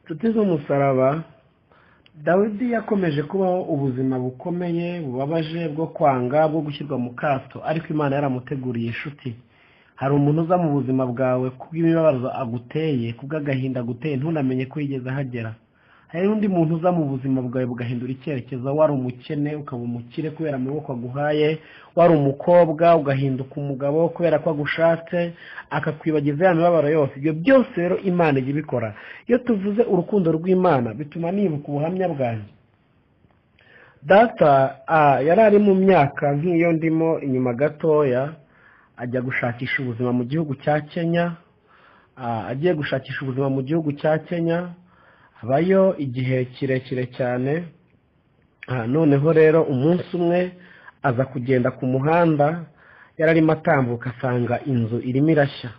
inshuti z'umusaraba dawidi yakomeje kubaho ubuzima bukomeye bubabaje bwo kwanga bwo gushyirwa mu kato ariko imana yaramuteguriye inshuti hari umuntu uza mu buzima bwawe kubw'imibabaro aguteye kubw'agahinda aguteye ntunamenye ko yigeze ahagera hari n'undi muntu uza mu buzima bwawe bugahindura icyerekezo wari umukene ukaba umukire kubera amaboko aguhaye wari umukobwa ugahinduka umugabo kubera ko agushatse akakwibagiza ya mibabaro yose ibyo byose rero imana ijya ibikora iyo tuvuze urukundo rw'imana bituma nibuka ubuhamya bwanjye data yari ari mu myaka nk'iyo ndimo inyuma gatoya ajya gushakisha ubuzima mu gihugu cya kenya agiye gushakisha ubuzima mu gihugu cya kenya habayo igihe kirekire cyane noneho rero umunsi umwe aza kugenda ku muhanda yari arimo atambuka asanga inzu irimo irashya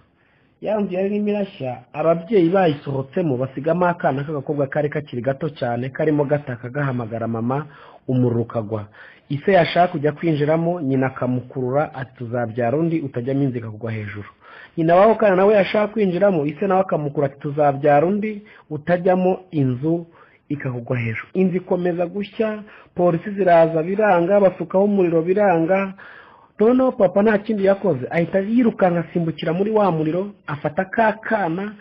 ya nzu yari irimo irashya ababyeyi bayisohotsemo basigamo akana k'agakobwa kari kakiri gato cyane karimo gataka gahamagara mama umuriro ukagwa ise yashaka kujya kwinjiramo nyina akamukurura tuzabyara undi utajyamo inzu ikagwa hejuru nyina w'aho kana nawe yashaka kwinjiramo ise nawe akamukura ati tuzabyara undi utajyamo inzu ikakugwa hejuru inzu ikomeza gushya polisi ziraza biranga basukaho umuriro biranga noneho papa nta kindi yakoze ahita yirukanka asimbukira muri wa muriro afata ka kana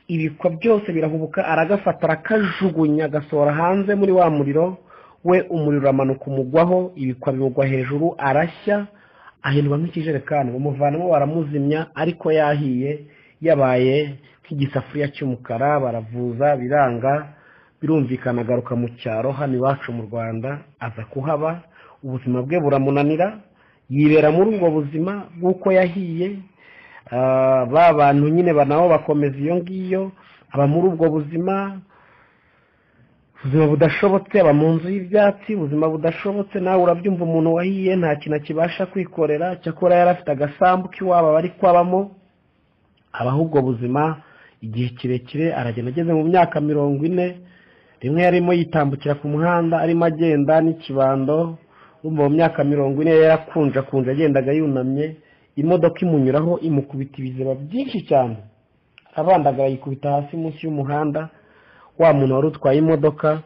ibikwa byose birahubuka aragafata arakajugunya agasohora hanze muri wa muriro we umuriro uramanuka umugwaho ibikwa bimugwa hejuru arashya ahindurwa nk'ikijerekani umuvanamo baramuzimya ariko yahiye yabaye nk'igisafuriya cy'umukara baravuza biranga birumvikana agaruka mu cyaro hano iwacu mu rwanda aza kuhaba ubuzima bwe buramunanira yibera muri ubwo buzima bw'uko yahiye ba bantu nyine nabo bakomeza iyo ngiyo aba muri ubwo buzima ubuzima budashobotse aba mu nzu y'ibyatsi ubuzima budashobotse nawe urabyumva umuntu wahiye nta kintu akibasha kwikorera cyakora yari afite agasambu k'iwabo bari kwabamo abaho ubwo buzima igihe kirekire aragenda ageze mu myaka mirongo ine rimwe yarimo yitambukira ku muhanda arimo agenda n'ikibando mu myaka mirongo ine yarakunjakunje agendaga yunamye imodoka imunyuraho imukubita ibiziba byinshi cyane abandagara yikubita hasi munsi y'umuhanda wa muntu wari utwaye imodoka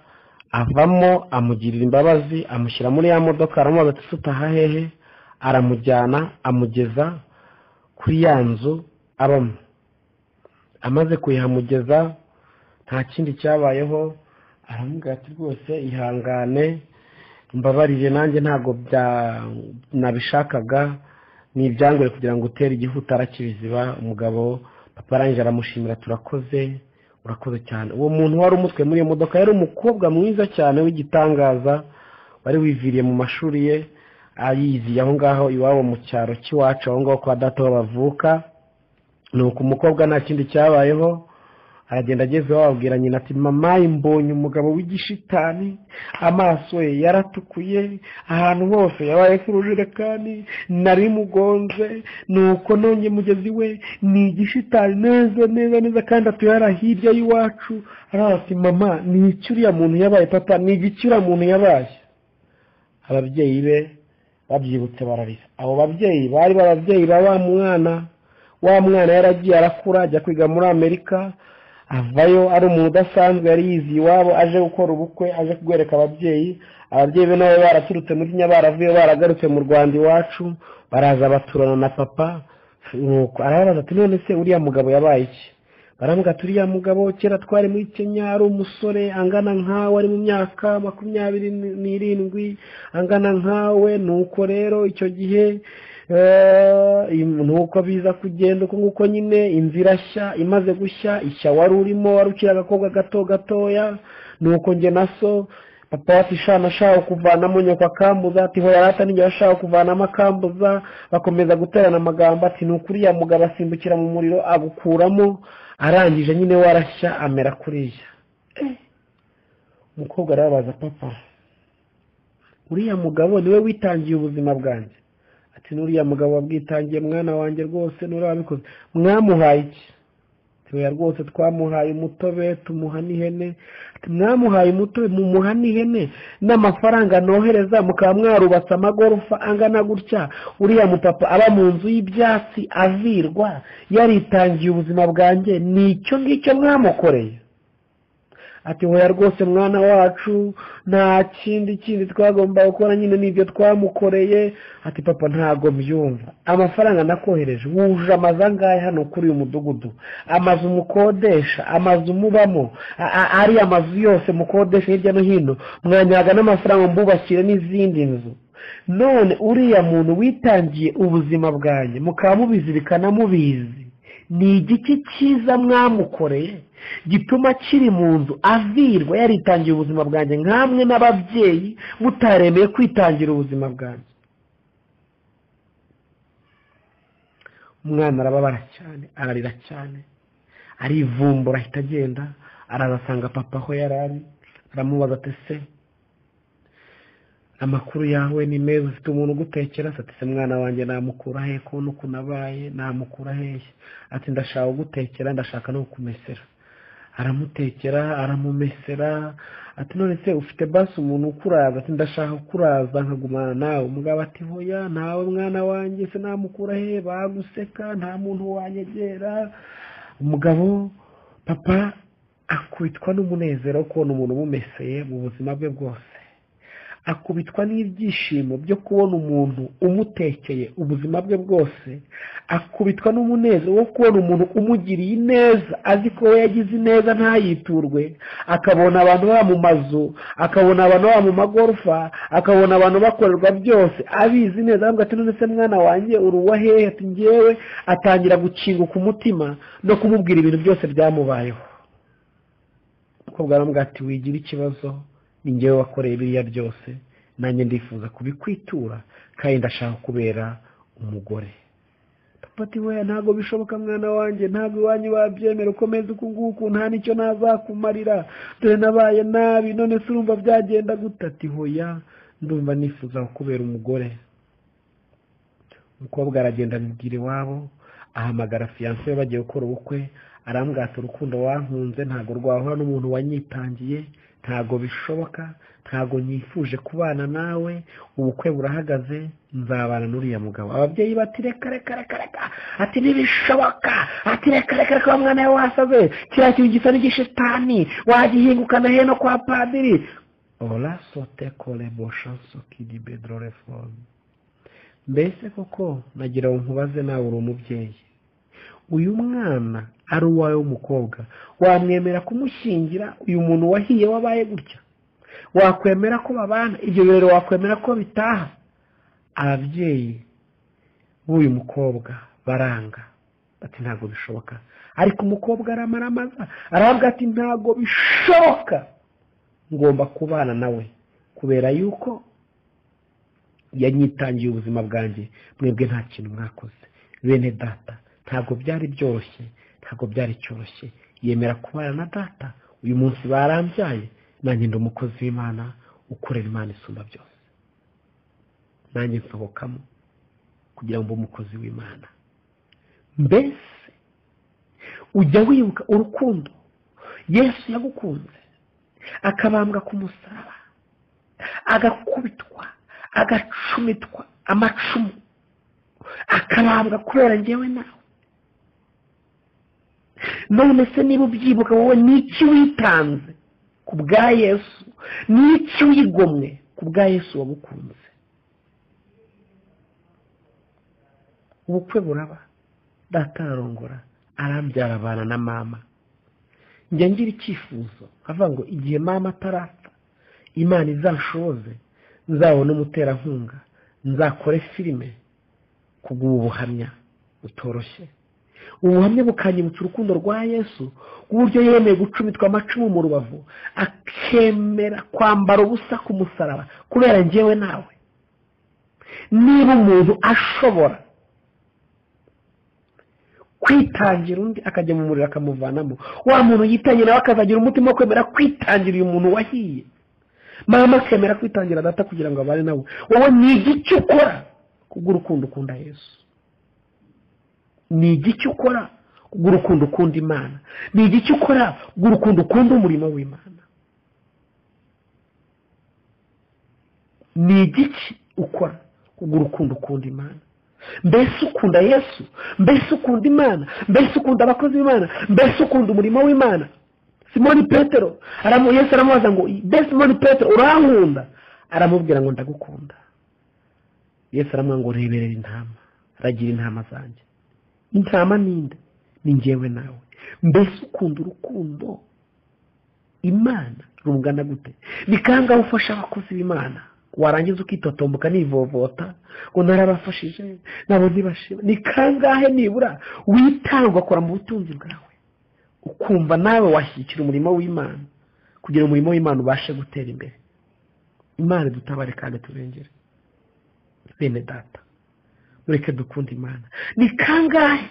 avamo amugirira imbabazi amushyira muri ya modoka aramubaza ati sutaha hehe aramujyana amugeza kuri ya nzu abamo amaze kuyihamugeza nta kindi cyabayeho aramubwira ati rwose ihangane mbabarire nanjye ntabwo nabishakaga ni ibyangoye kugira ngo utere igihuta arakibiziba umugabo papa arangije aramushimira turakoze urakoze cyane uwo muntu wari umutwe muri iyo modoka yari umukobwa mwiza cyane w'igitangaza wari wiviriye mu mashuri ye ayizi aho ngaho iwabo mu cyaro cy'iwacu aho ngaho kwa data bavuka nuko umukobwa nta kindi cyabayeho aragenda ageze bababwira nyina ati mama imbonye umugabo w'igishitani amaso ye yaratukuye ahantu hose yabaye nk'urujerekani nari mugonze nuko nonye mugezi we ni igishitani neza neza neza kandi atuyara hirya y'iwacu ati mama ni iki uriya muntu yabaye papa ni igiki uriya muntu yabaye ababyeyi be babyibutse bararira abo babyeyi bari bababyeyi ba wa mwana wa mwana yaragiye arakura ajya kwiga muri amerika avayo ari umuntu udasanzwe yari yizi iwabo aje gukora ubukwe aje kugwereka ababyeyi ababyeyi be nabo baraturutse muri baravuye baragarutse mu rwanda iwacu baraza baturana na papa arababaza ati none se uriya mugabo yabaye iki barambwira ati uriya mugabo kera twari muri kenya ari umusore angana nkawe ari mu myaka makumyabiri n'irindwi angana nkawe nuko rero icyo gihe nuko biza kugenda uko nguko nyine inzu irashya imaze gushya ishya wari urimo wari ukiri agakobwa gato gatoya nuko njye na so papa wacu ishana ashaka kuvanamo nyoko akambuza ati hoyarata n'igihe ashaka kuvanamo akambuza bakomeza guterana amagambo ati ni ukuriya mugabo asimbukira mu muriro agukuramo arangije nyine warashya amera kuriya umukobwa arababaza papa uriya mugabo niwe witangiye ubuzima bwanjye ati nuriya mugabo wabwitangiye mwana wanjye rwose nuriya wabikoze mwamuhaye iki tuya rwose twamuhaye umutobe tumuha n'ihene mwamuhaye umutobe mumuha n'ihene n'amafaranga nohereza mukaba mwarubatse amagorofa angana gutya uriya mupapa aba mu nzu y'ibyatsi avirwa yaritangiye ubuzima bwanjye ni icyo ngicyo mwamukoreye ati hoya rwose mwana wacu nta kindi kindi twagomba gukora nyine n'ibyo twamukoreye ati papa ntabwo mbyumva amafaranga nakohereje wuje amazu angahe hano kuri uyu mudugudu amazu mukodesha amazu mubamo a- a- ariya mazu yose mukodesha hirya no hino mwanyaga n'amafaranga mbubakire n'izindi nzu none uriya muntu witangiye ubuzima bwanjye mukaba mubizi bikanamubizi ni igiki cyiza mwamukoreye gituma kiri mu nzu avirwa yaritangiye ubuzima bwanjye nkamwe n'ababyeyi mutaremeye kwitangira ubuzima bwanjye umwana arababara cyane ararira cyane arivumbura ahita agenda ararasanga papa aho yari ari aramubaza ati se amakuru yawe ni meza ufite umuntu ugutekera ati se mwana wanjye namukura he kubona ukuntu abaye namukura hehe ati ndashaka ugutekera ndashaka no kukumesera aramutekera aramumesera ati none se ufite basi umuntu ukuraza ati ndashaka ukuraza nkagumana nawe umugabo ati hoya ntawe mwana wanjye se namukura he baguseka nta muntu wanyegera umugabo papa akubitwa n'umunezero wo kubona umuntu umumeseye mu buzima bwe bwose akubitwa n'ibyishimo byo kubona umuntu umutekeye ubuzima bwe bwose akubitwa n'umunezero wo kubona umuntu umugiriye ineza azi ko we yagize ineza ntayiturwe akabona abantu baba mu mazu akabona abantu baba mu magorofa akabona abantu bakorerwa byose abizi neza aravuga ati none se mwana wanjye uri uwahehe ati ngewe atangira gukinguka umutima no kumubwira ibintu byose byamubayeho umukobwa aramubwira ati wigira ikibazo ni ngewe wakoreye biriya byose nanjye ndifuza kubikwitura kandi ndashaka kubera umugore papa ati weya ntabwo bishoboka mwana wanjye ntabwo iwanyu babyemera ukomeze uku nguku nta n'icyo nazakumarira dore nabaye nabi none se urumva byagenda gute ati hoya ndumva nifuza kubera umugore umukobwa aragenda abibwira iwabo ahamagara fiyanse we bagiye gukora ubukwe arambwira ati urukundo wankunze ntabwo rwahura n'umuntu wanyitangiye ntabwo bishoboka ntabwo nyifuje kubana nawe ubukwe burahagaze nzabana n'uriya mugabo ababyeyi bati reka reka reka reka ati ntibishoboka ati reka reka reka wa mwana we wasaze kiriya kintu gisa n'igishetani wagihingukana he no kwa padiri orasote koreboshanso kidi bedrorefone mbese koko nagira ngo nkubaze nawe uri umubyeyi uyu mwana ari uwawe w'umukobwa wamwemera kumushyingira uyu muntu wahiye wabaye gutya wakwemera ko babana ibyo birori wakwemera ko bitaha ababyeyi b'uyu mukobwa baranga ati ntabwo bishoboka ariko umukobwa aramaramaza aravuga ati ntabwo bishoboka ngomba kubana nawe kubera yuko yanyitangiye ubuzima bwanjye mwebwe nta kintu mwakoze bene data ntabwo byari byoroshye ntabwo byari cyoroshye yemera kubana na data uyu munsi barambyaye nanjye ndi umukozi w'imana ukorera imana isumba byose nanjye nsohokamo kugira ngo mbe umukozi w'imana mbese ujya wibuka urukundo yesu yagukunze akabambwa ku musaraba agakubitwa agacumitwa amacumu akabambwa kubera ngewe nawe none se niba ubyibuka wowe n'iki witanze ku bwa yesu n'iki wigomwe ku bwa yesu wagukunze ubukwe buraba data ararongora arambyara abana na mama njya ngira icyifuzo avuga ngo igihe mama atarapfa imana izashoze nzabona umuterankunga nzakore filime kubw'ubu buhamya butoroshye ubuhamya bukanyibutsa urukundo rwa yesu ku buryo yemeye gucumitwa amacumu mu rubavu akemera kwambara ubusa ku musaraba kubera njyewe nawe niba umuntu ashobora kwitangira undi akajya mu muriro akamuvanamo wa muntu yitangira nawe akazagira umutima wo kwemera kwitangira uyu muntu wahiye mama akemera kwitangira data kugira ngo abane nawe wowe ni igiki ukora kubw'urukundo ukunda yesu ni igiki ukora kubw'urukundo ukunda imana ni igiki ukora kubw'urukundo ukunda umurimo w'imana ni igiki ukora kubw'urukundo ukunda imana mbese ukunda yesu mbese ukunda imana mbese ukunda abakozi b'imana mbese ukunda umurimo w'imana simoni petero aramu yesu aramubaza ngo be simoni petero urankunda aramubwira ngo ndagukunda yesu aramubwira ngo reberera intama ragira intama zanjye intama ninde ni ngewe nawe mbese ukunda urukundo imana rungana gute ni kangahe ufasha abakozi b'imana warangiza ukitotomboka nivovota ngo narabafashije nabo ntibashima ni kangahe nibura witanga ugakora mu butunzi bwawe ukumva nawe washyigikira umurimo w'imana kugira umurimo w'imana ubashe gutera imbere imana dutabare kandi turengere bene data mureke dukunde imana ni kangahe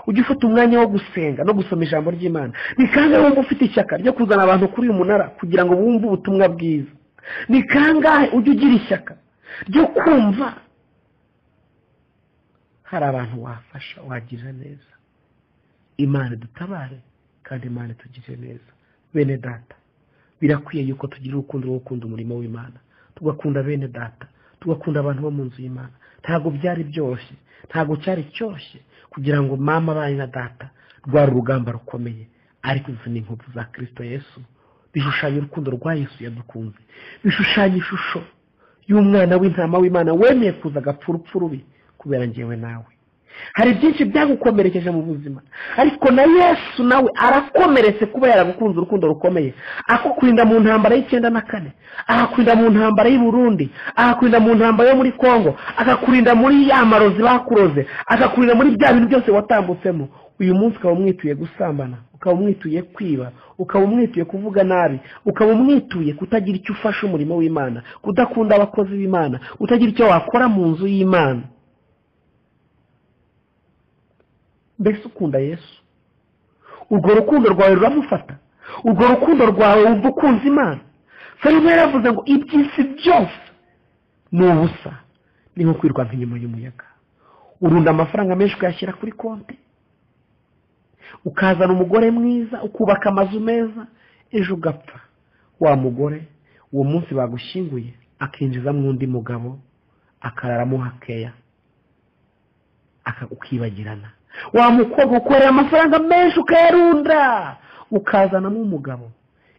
ujya ufata umwanya wo gusenga no gusoma ijambo ry'imana ni kangahe wumva ufite ishyaka ryo kuzana abantu kuri uyu munara kugira ngo bumve ubutumwa bwiza ni kangahe ujya ugira ishyaka ryo kumva hari abantu wafasha wagira neza imana dutabare kandi imana tugire neza bene data birakwiye yuko tugira urukundo rwo gukunda umurimo w'imana tugakunda bene data tugakunda abantu bo mu nzu y'imana ntabwo byari byoroshye ntabwo cyari cyoroshye kugira ngo mama abanye na data rwari urugamba rukomeye ariko izi ni inkovu za kirisito yesu bishushanya urukundo rwa yesu yadukunze bishushanya ishusho y'umwana w'intama w'imana wemeye kuza agapfa urupfu rubi kubera ngewe nawe hari byinshi byagukomerekeje mu buzima ariko na yesu nawe arakomeretse kuba yaragukunze urukundo rukomeye akukurinda mu ntambara y'icyenda na kane akakurinda mu ntambara y'i Burundi akakurinda mu ntambara yo muri congo akakurinda muri ya marozi bakuroze akakurinda muri bya bintu byose watambutsemo uyu munsi ukaba umwituye gusambana ukaba umwituye kwiba ukaba umwituye kuvuga nabi ukaba umwituye kutagira icyo ufasha umurimo w'imana kudakunda abakozi b'imana kutagira icyo wakora mu nzu y'imana mbese ukunda yesu urwo rukundo rwawe ruramufata urwo rukundo rwawe wumva ukunze imana fayuma yaravuze ngo iby'isi byose ni ubusa ni nko kwirwa nk'inyuma y'umuyaga urunda amafaranga menshi ukayashyira kuri konti ukazana umugore mwiza ukubaka amazu meza ejo ugapfa wa mugore uwo munsi bagushyinguye akinjizamo undi mugabo akararamo hakeya ukibagirana wa mukobwa ukorera amafaranga menshi ukayarunda ukazanamo umugabo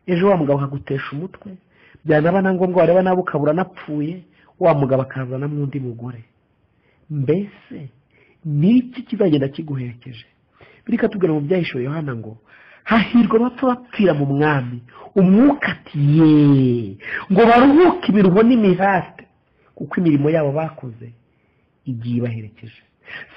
ejo wa mugabo akagutesha umutwe byanaba na ngombwa wareba nawe ukabura anapfuye wa mugabo akazanamo undi mugore mbese niki kizagenda kiguherekeje bireka tubwira mu byahishuwe yohana ngo hahirwa abapfa bapfira mu mwami umwuka ati yeee ngo baruhuke ibiruho n'imihate kuko imirimo yabo bakoze igiye ibaherekeje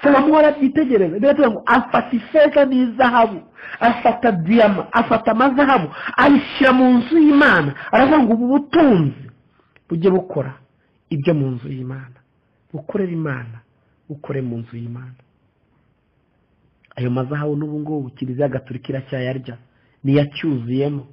salomo arabyitegereza biratubwira ngo afata ifeza n'izahabu afata diyama afata amazahabu abishyira mu nzu y'imana aravuga ngo ubu butunzi bujye bukora ibyo mu nzu y'imana bukorere imana bukore mu nzu y'imana ayo mazahabu n'ubu ngubu kiliziya gaturika iracyayarya niyo acyuzuyemo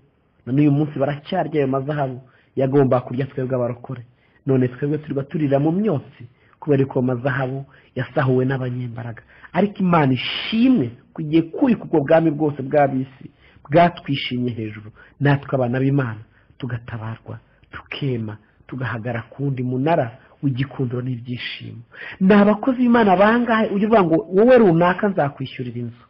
na n'uyu munsi baracyarya ayo mazahabu yagomba kurya twebwe abarokore none twebwe turba turira mu myotsi kubera ko mazahabu yasahuwe n'abanyembaraga ariko imana ishimwe ku gihe kurika ubwo bwami bwose bw'abisi bwatwishimye hejuru natwe abana b'imana tugatabarwa tukema tugahagara ku wundi munara w'igikundiro n'ibyishimo ni abakozi b'imana bangahe ujya uvuga ngo wowe runaka nzakwishyurira inzu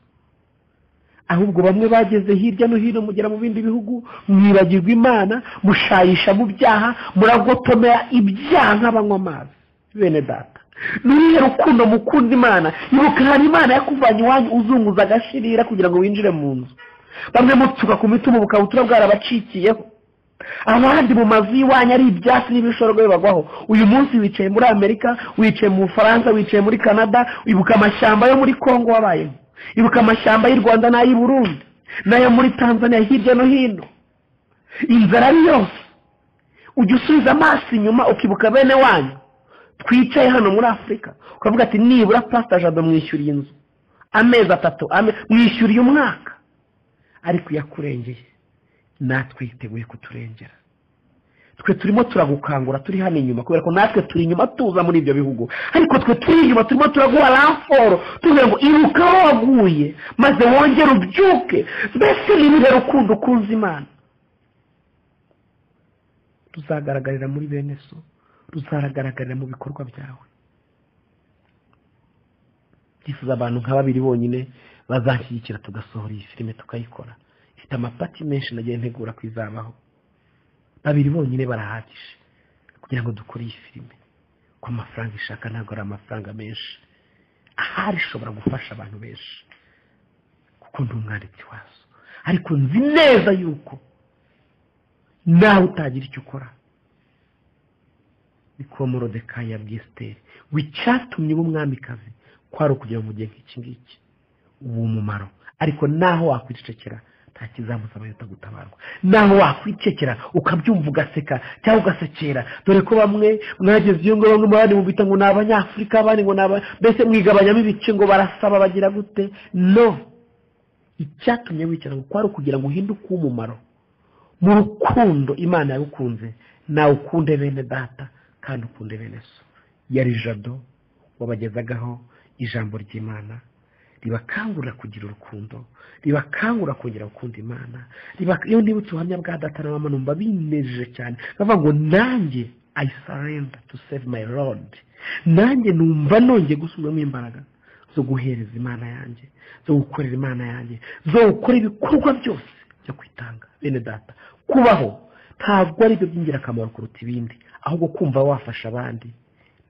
ahubwo bamwe bageze hirya no hino mugera mu bindi bihugu mwibagirwa imana mushayisha mu byaha muragotomera ibyaha nk'abanywa amazi bene data nuriye rukundo mukunda imana ibuka hari imana yakuvanye iwanyu uzunguza agashirira kugira ngo winjire mu nzu bamwe mupfuka ku mitima bukabutura bwarabacikiyeho abandi mu mazu y'iwanyu ari ibyatsi n'ibishorwe bibagwaho uyu munsi wicaye muri amerika wicaye mu bufaransa wicaye muri canada ibuka amashyamba yo muri congo wabayemo ibuka amashyamba y'u rwanda n'ay'i burundi n'ayo muri tanzania hirya no hino inzara ari yose ujya usubiza amaso inyuma ukibuka bene wanyu twicaye hano muri afurika ukavuga ati nibura pasita jado mwishyuriye inzu amezi atatu mwishyuriye umwaka ariko yakurengeye natwe yiteguye kuturengera twe turimo turagukangura turi hano inyuma kubera ko natwe turi inyuma tuza muri ibyo bihugu ariko twe turi inyuma turimo turaguha ramforo tuvuga ngo iruka aho waguye maze wongere ubyuke mbese niba rukundo ukunze imana tuzagaragarira muri bene so ruzaragaragarira mu bikorwa byawe twifuza abantu nka babiri bonyine bazashyigikira tugasohora iyi filime tukayikora mfite amapati menshi nagiye ntegura ku izabaho babiri bonyine barahagije kugira ngo dukore iyi filime ko amafaranga ishaka ntabwo ari amafaranga menshi ahari ishobora gufasha abantu benshi kuko ndi umwanditsi wazo ariko nzi neza yuko nawe utagira icyo ukora ni kuba morodekayi ya bwisiteri ngo icyatumye uba umwamikazi kwari ukugira ngo mugihe nk'iki ngiki ubu umumaro ariko naho wakwicecekera nta kizamuza amayota gutabarwa naho wakwicekera ukabyumva ugaseka cyangwa ugasekera dore ko bamwe mwageze iyo ngaho bamwe abandi mubita ngo ni abanyafurika abandi ngo ni aba mbese mwigabanyamo ibice ngo barasaba bagira gute no icyatumye wicara ngo kwari ukugira ngo uhinduke uw'umumaro mu rukundo imana yagukunze nawe ukunde bene data kandi ukunde bene so yari jado wabagezagaho ijambo ry'imana ribakangurira kugira urukundo ribakangurira kongera gukunda imana iyo nibutse ubuhamya bwa data na mama numva binejeje cyane bavuga ngo nanjye i surrender to save my lord nanjye numva nongeye gusubiramo imbaraga zo guhereza imana yanjye zo gukorera imana yanjye zo gukora ibikorwa byose byo kwitanga bene data kubaho ntabwo ari byo by'ingirakamaro kuruta ibindi ahubwo kumva wafasha abandi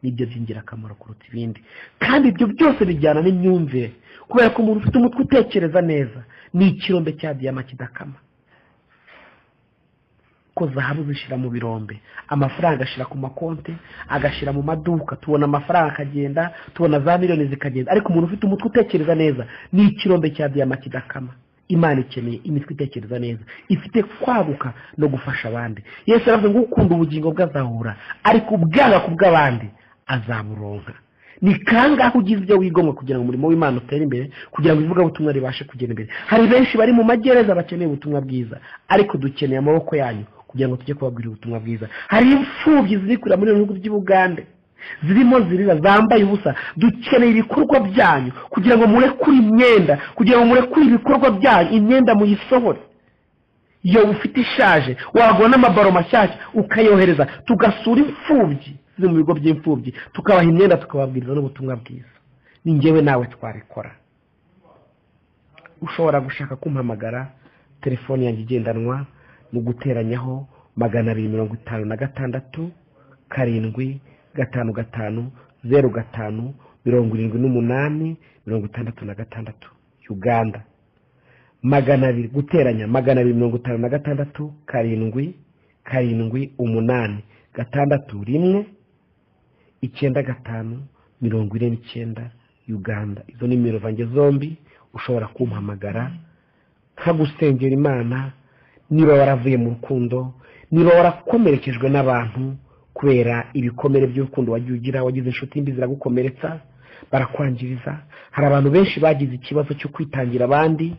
nibyo by'ingirakamaro kuruta ibindi kandi ibyo byose bijyana n'imyumvire kubera ko umuntu ufite umutwe utekereza neza ni ikirombe cya diyama kidakama ko zahabu zishyira mu birombe amafaranga ashyira ku makonte agashyira mu maduka tubona amafaranga akagenda tubona za miliyoni zikagenda ariko umuntu ufite umutwe utekereza neza ni ikirombe cya diyama kidakama imana ikeneye imitwe itekereza neza ifite kwaguka no gufasha abandi yesu aravuga ngo ukunda ubugingo bwe azahura ariko ubwanga ku bw'abandi azaburonka ni kangahe ugize ibyo wigomwa kugira ngo umurimo w'imana utere imbere kugira ngo ivugabutumwa ribashe kugera imbere hari benshi bari mu magereza bakeneye ubutumwa bwiza ariko dukeneye amaboko yanyu kugira ngo tujye kubabwira ubutumwa bwiza hari imfubyi ziri kurira muri bihugu by'ubugande zirimo zirira zambaye ubusa dukeneye ibikorwa byanyu kugira ngo murekure imyenda kugira ngo murekure ibikorwa byanyu imyenda muyisohore iyo ufite ishaje wagura n'amabaro mashyashya ukayohereza tugasura imfubyi ziri mu bigo by'imfubyi tukabaha imyenda tukababwiriza n'ubutumwa bwiza ni ngewe nawe twabikora ushobora gushaka kumpamagara telefone yanjye igendanwa ni uguteranyaho magana abiri mirongo itanu na gatandatu karindwi gatanu gatanu zeru gatanu mirongo irindwi n'umunani mirongo itandatu na gatandatu uganda magana abiri guteranya magana abiri mirongo itanu na gatandatu karindwi karindwi umunani gatandatu rimwe icyenda gatanu mirongo ine n'icyenda uganda izo ni nimero zanjye zombi ushobora kumpamagara nkagusengera imana niba waravuye mu rukundo niba warakomerekejwe n'abantu kubera ibikomere by'urukundo wagiye ugira wagize inshuti mbi ziragukomeretsa barakwangiriza hari abantu benshi bagize ikibazo cyo kwitangira abandi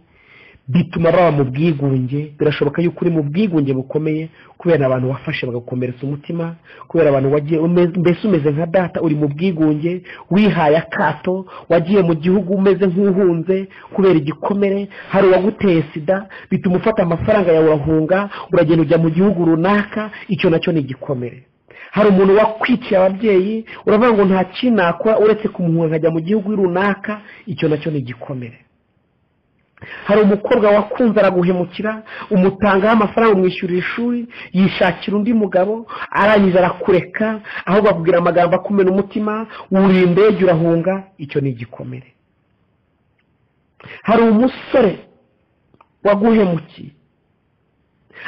bituma baba mu bwigunge birashoboka yuko uri mu bwigunge bukomeye kubera abantu wafashe bagakomeretsa umutima kubera abantu wagiye mbese umeze nka data uri mu bwigunge wihaye akato wagiye mu gihugu umeze nk'uhunze kubera igikomere hari uwaguteye sida bituma ufata amafaranga yawe urahunga uragenda ujya mu gihugu runaka icyo nacyo ni igikomere hari umuntu wakwiciye ababyeyi uravuga ngo nta kintu nakora uretse kumuhura nkajya mu gihugu runaka icyo nacyo ni igikomere hari umukobwa wakunze araguhemukira umutangaho amafaranga umwishyurira ishuri yishakira undi mugabo arangiza arakureka ahubwo akubwira amagambo akumena umutima wuriye indege urahunga icyo ni igikomere hari umusore waguhemukiye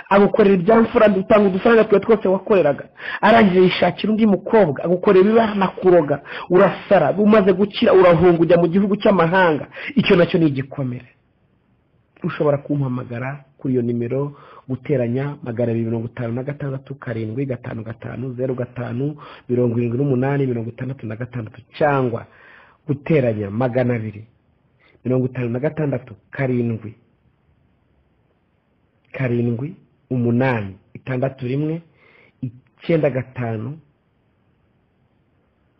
agukorera ibyamfura utanga udufaranga twawe twose wakoreraga arangije yishakira undi mukobwa agukorera ibibazo na kuroga urasara umaze gukira urahunga ujya mu gihugu cy'amahanga icyo nacyo ni igikomere ushobora kumpamagara kuri iyo nimero guteranya magana abiri mirongo itanu na gatandatu karindwi gatanu gatanu zeru gatanu mirongo irindwi n'umunani mirongo itandatu na gatandatu cyangwa guteranya magana abiri mirongo itanu na gatandatu karindwi karindwi umunani itandatu rimwe icyenda gatanu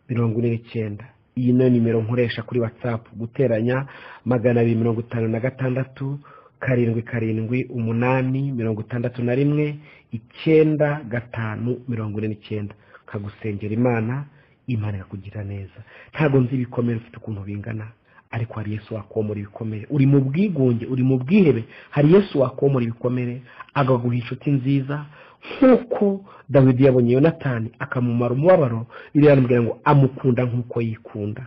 mirongo ine n'icyenda iyi niyo nimero nkoresha kuri watsapu guteranya magana abiri mirongo itanu na gatandatu karindwi karindwi umunani mirongo itandatu na rimwe icyenda gatanu mirongo ine n'icyenda nkagusengera imana imana ikakugira neza ntabwo nzi ibikomere ufite ukuntu bingana ariko hari yesu wakomora ibikomere uri mu bwigunge uri mu bwihebe hari yesu wakomora ibikomere agaguha inshuti nziza nk'uko dawidi yabonye yonatani akamumara umubabaro biriya aramubwira ngo amukunda nk'uko yikunda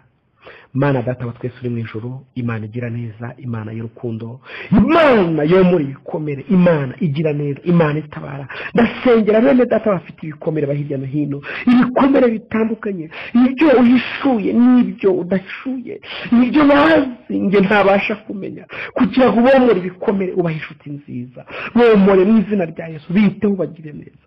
Imana data wa twese uri mu ijoro imana igira neza imana y'urukundo imana yo muri ibikomere imana igira neza imana itabara ndasengera bene data bafite ibikomere hirya no hino ibikomere bitandukanye ibyo uhishuye n'ibyo udashuye n'ibyo bazi njye ntabasha kumenya kugira ngo ubomore ibikomere ubahe inshuti nziza bomore mu izina rya yesu biteho ubagire neza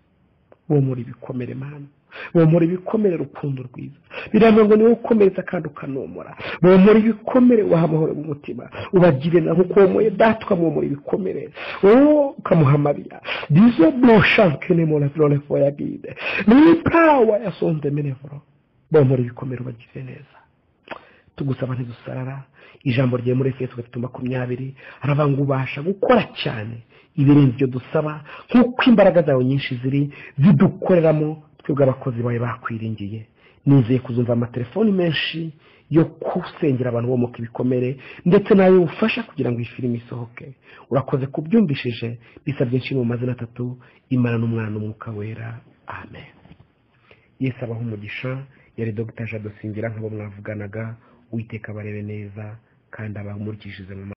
bomora ibikomere mani bomora ibikomere urukundo rwiza biravuga ngo niwe ukomereza kandi ukanomora bomora ibikomere ubaha amahoro mu mutima ubagire na nkuko womoye data ukamwomora ibikomere wowe ukamuhamabira dizo boshanke ni mora virorevo ya bide ni pawa ya sonde menevuro bomora ibikomere ubagire neza tugusaba ntidusarara ijambo rye muri efeso gatatu makumyabiri haravuga ngo ubasha gukora cyane ibirenze ibyo dusaba nk'uko imbaraga zawe nyinshi ziri zidukoreramo twebwe abakozi bawe bakwiringiye nizeye kuzumva amatelefoni menshi yo gusengera abantu bomoka ibikomere ndetse nawe ufasha kugira ngo iyi filime isohoke urakoze kubyumvishije bisa byinshi mu mazina atatu imana n'umwana n'umwuka wera amen yesi abaho umugisha yari dogita jado singira nk'abo mwavuganaga witeka barebe neza kandi abamurikishije mu